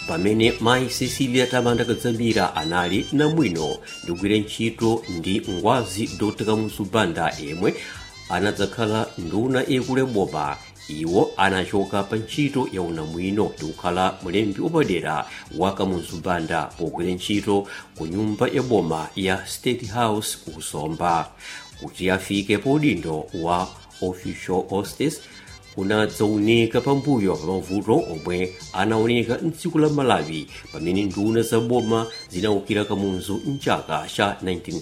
pamene mayi cecilia tamanda kadzamira anali namwino ndikugwira ntchito ndi ngwazi dr kamuzu banda yemwe anadzakhala nduna yakulu ya boma iwo anachoka pa ntchito ya unamwino ndi kukhala mlembi wapadera wa kamuzu banda pogwira ntchito ku nyumba ya boma ya state house kusomba kuti afike pa udindo wa official hostess kunadzaunika pambuyo pa mavuto omwe anaoneka mdziko la malawi pamene nduna za boma zinawukira kamuzu mchaka cha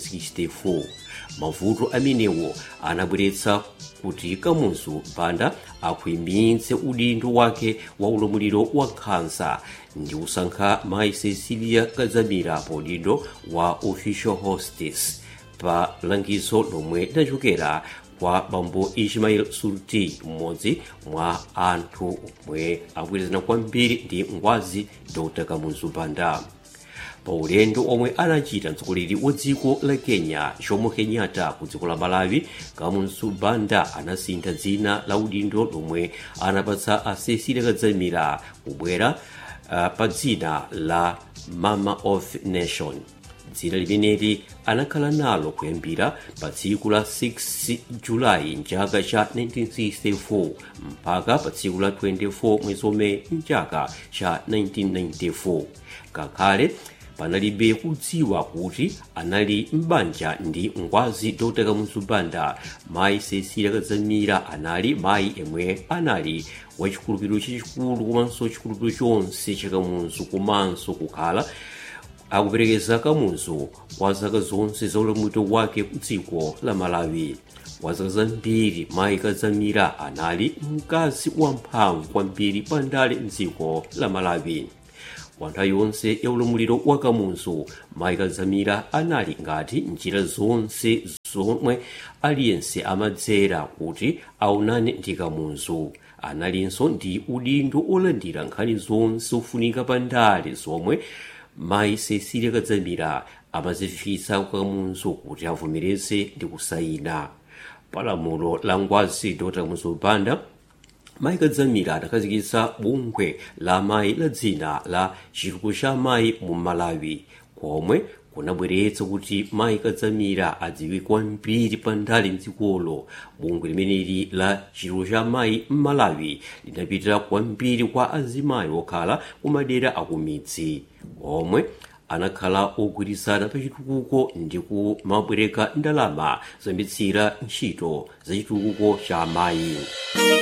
1964 mavuto amenewo anabweretsa kuti kamuzu banda akhwimitse udindo wake wa ulamuliro wa nkhanza ndi kusankha mayi cecilia kadzamira pa udindo wa official hostess pa langizo lomwe linachokera kwa bambo ismail surti mmodzi mwa anthu omwe akugwirizana kwambiri ndi ngwazi dr kamuzu banda pa ulendo omwe anachita mtsogoleri wa dziko la kenya jomo kenyatta ku dziko la malawi kamuzu banda anasintha dzina la udindo lomwe anapatsa a cecilia kadzamira kubwera uh, pa dzina la mama of nation dzina limeneli anakhala nalo kuyambira pa tsiku la 6 julayi mchaka cha 1964 mpaka pa tsiku la 24 mwezi omwe mchaka cha 1994 ngakhale panalibe kudziwa kuti anali m'banja ndi ngwazi dr kamuzu banda mayi cecilia kadzamira anali mayi yemwe anali wachikhulupiriro chachikulu komanso chikhulupiriro chonse cha kamuzu komanso kukhala akuperekeza kamuzu kwa zaka zonse za ulamuliro wake ku dziko la malawi kwa zaka zambiri mayi kadzamira anali mkazi wamphamvu kwambiri pandale mdziko la malawi kwa nthawi yonse ya ulamuliro wa kamuzu mayi kadzamira anali ngati njira zonse zomwe aliyense amadzera kuti aonane ndi kamuzu analinso ndi udindo olandira nkhani zonse zofunika pandale zomwe mayi cecilia kadzamira amazifikitsa kwa kamuzu kuti avomereze ndi kusayina palamulo la ngwazi dr kamuzu banda mayi kadzamira adakhazikitsa bungwe la mayi la dzina la chitukuko cha mayi mu malawi komwe kunabweretsa kuti mayi kadzamira adziwike kwambiri pandale mdzikolo bungwe limeneli la chitukuko cha mayi m'malawi linapitira kwambiri kwa azimayi okhala kumadera akumidzi omwe anakhala ogwirizana pa chitukuko ndi kumabwereka ndalama zoyambitsira ntchito za chitukuko cha mayi